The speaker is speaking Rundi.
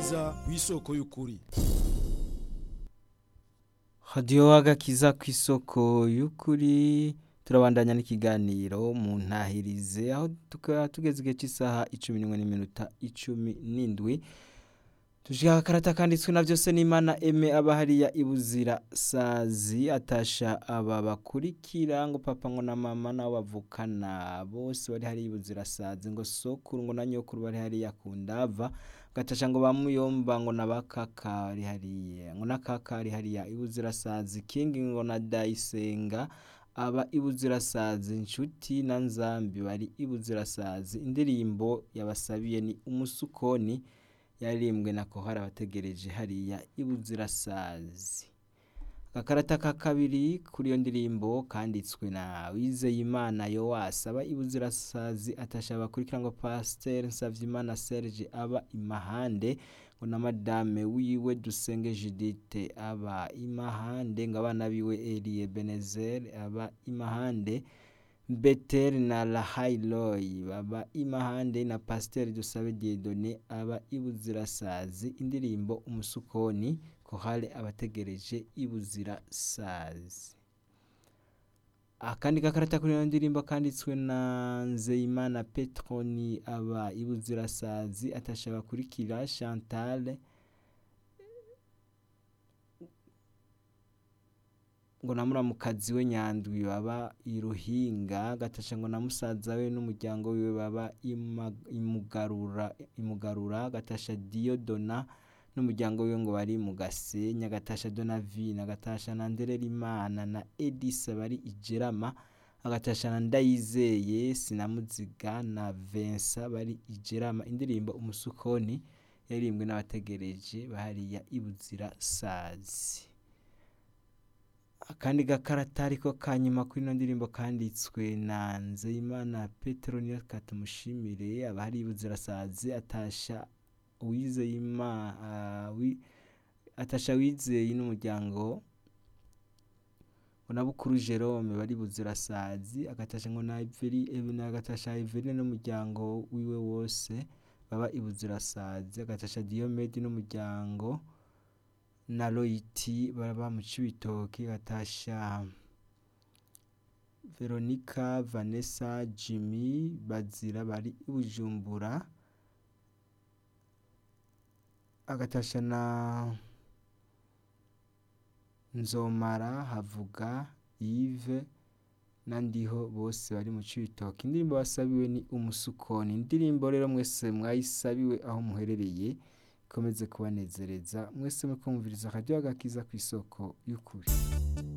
agakiza ku isoko y'ukuri hadiyo agakiza ku isoko y'ukuri turabandanya n'ikiganiro mu ntahirize aho tukaba tugeze igihe cy'isaha icumi n'imwe n'iminota icumi n'indwi tushaka akarata kanditswe na byose n'imana eme aba hariya ibuzira sazi atasha aba bakurikira ngo papa ngo na mama nabo bavukana bose bari hariya ibuzira sazi ngo sokuru ngo na nyokuru bari hariya ku ndava gatasha ngo bamuyomba ngo na bakaka ari hariya ngo na kaka ari hariya ibuzira sazi kingi ngo na dayisenga aba ibuzirasazi inshuti na nzambi bari ibuzirasazi indirimbo yabasabiye ni umusukoni yaririmbwe na kohara abategereje hariya ibuzirasazi agakarata ka kabiri kuri iyo ndirimbo kanditswe na wizeyimana yowasi aba ibuzirasazi atasha abakurikira ngo pasiteri nsavyimana serge aba imahande ngo na madame wiwe dusenge judite aba imahande ngo abana biwe elie benezer aba imahande beteri na lahailoyi baba imahande na pasiteri dusabe diedone aba ibuzirasazi indirimbo umusukoni kohale abategereje ibuzirasazi akandi gakarata kuri iyo ndirimbo kanditswe na nzeyimana petroni aba ibuzirasazi atasha bakurikira chantal ngo na muramukazi we nyandwi baba iruhinga gatasha ngo na musaza we n'umuryango wiwe baba ima- imugarura imugarura gatasha diyodona n'umuryango wiwe ngo bari mu gasenya gatasha donavina gatasha na ndererimana na edisa bari ijerama agatasha na ndayizeye sinamuziga na vensa bari ijerama indirimbo umusukoni yaririmbwe n'abategereje bahariya ibuzira sazi akandi gakarata ariko kanyuma kuri ino ndirimbo kanditswe na nzeyimana petero niyo katumushimire aba hari ibuzirasazi atasha uwizeyima ah, wi- atasha wizeye n'umuryango ngo na bukuru jerome bari buzirasazi agatasha ngo na iveri na agatasha iveri n'umuryango wiwe wose baba ibuzirasazi agatasha diyomedi n'umuryango na loyiti baba mu cibitoki gatasha veronica vanessa jimmy bazira bari i bujumbura agatasha na nzomara havuga yive na ndiho bose bari mu cibitoki indirimbo basabiwe ni umusukoni indirimbo rero mwese mwayisabiwe aho muherereye ikomeze kubanezereza mwese mukumviriza akaryoha gakiza ku isoko y'ukuri